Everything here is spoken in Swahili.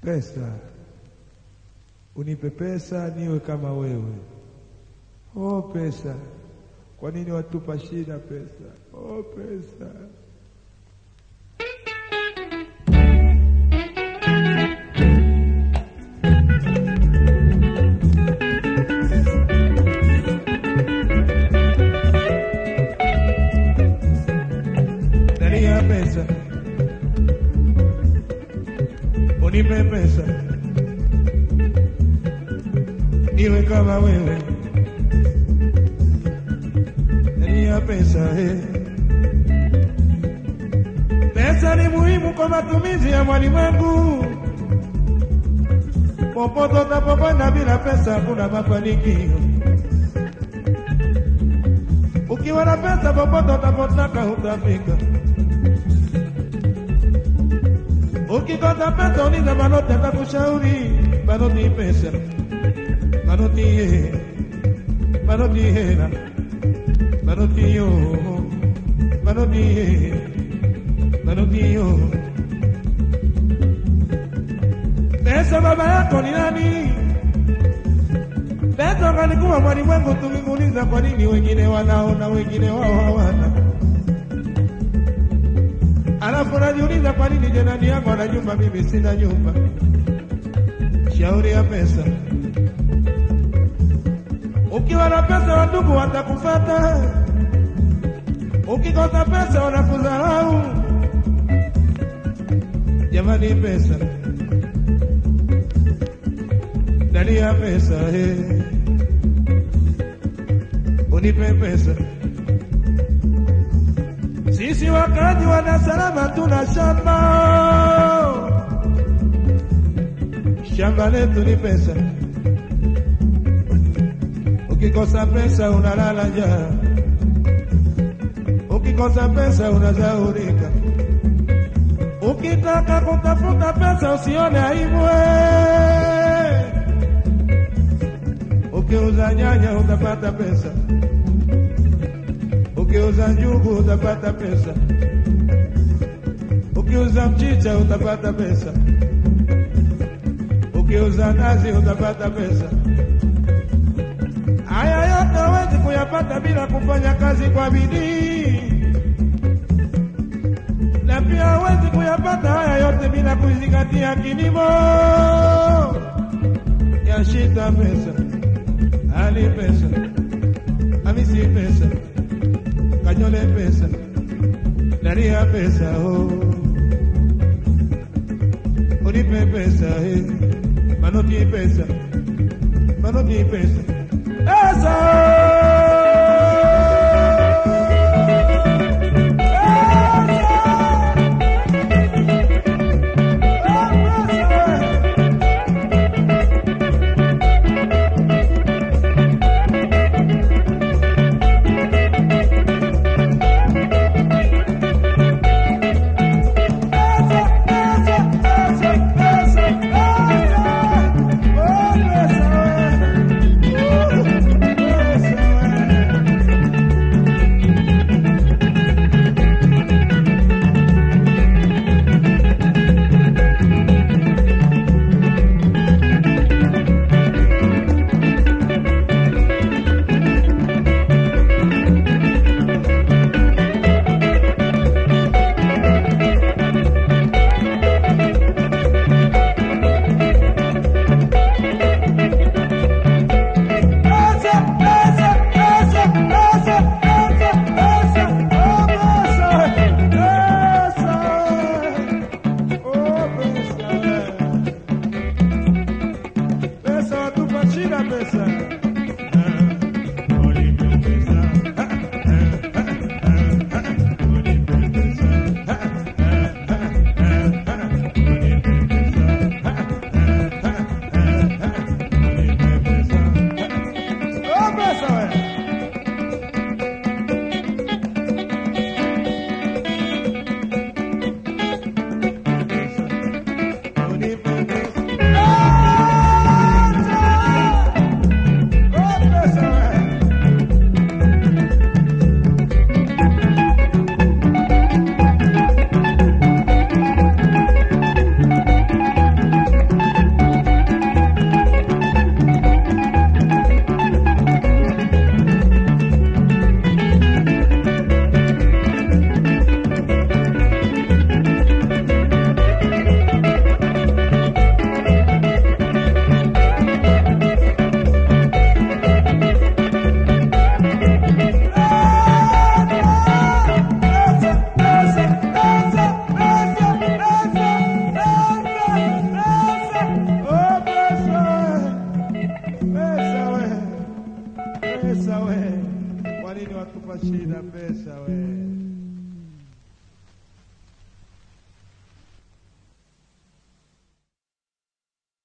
Pesa, unipe pesa niwe kama wewe. Oh pesa, kwa nini watupa shida pesa? Oh pesa. Ndani ya pesa, unipe pesa niwe kama wewe. Ndani ya pesa, eh. Pesa ni muhimu kwa matumizi ya mwalimwengu. Popote utapokwenda bila pesa hakuna mafanikio. Ukiwa na pesa popote utapotaka utafika. Ukikosa pesa uliza Manoti atakushauri. Manoti pesa, Manoti ye, Manoti hela, Manoti yo, Manoti ye, Manoti yo. Pesa baba yako ni nani? Pesa kalikuwa mwalimwengu, tulimuuliza kwa nini wengine wanao na wengine wao hawana. Alafu najiuliza kwa nini jirani yangu ana nyumba, mimi sina nyumba. Shauri ya pesa. Ukiwa na pesa, wandugu watakufata. Ukikosa pesa, wanakudharau. Jamani, pesa ndani ya pesa, he. Unipe pesa. Sisi wakazi wa Dar es Salaam tuna shamba, shamba letu ni pesa. Ukikosa pesa unalala njaa, ukikosa pesa unazaurika. Ukitaka kutafuta pesa usione aibu, eh. ukiuza nyanya utapata pesa ukiuza njugu utapata pesa, ukiuza mchicha utapata pesa, ukiuza nazi utapata pesa. Haya yote hawezi kuyapata bila kufanya kazi kwa bidii, na pia hawezi kuyapata haya yote bila kuzingatia kilimo. Yashita pesa, Ali pesa, Hamisi pesa Kanyole pesa, ndani ya pesa oh. Unipe pesa eh. Manoti pesa, manoti pesa, pesa Pesa, pesa we? Kwa nini watupa shida pesa we?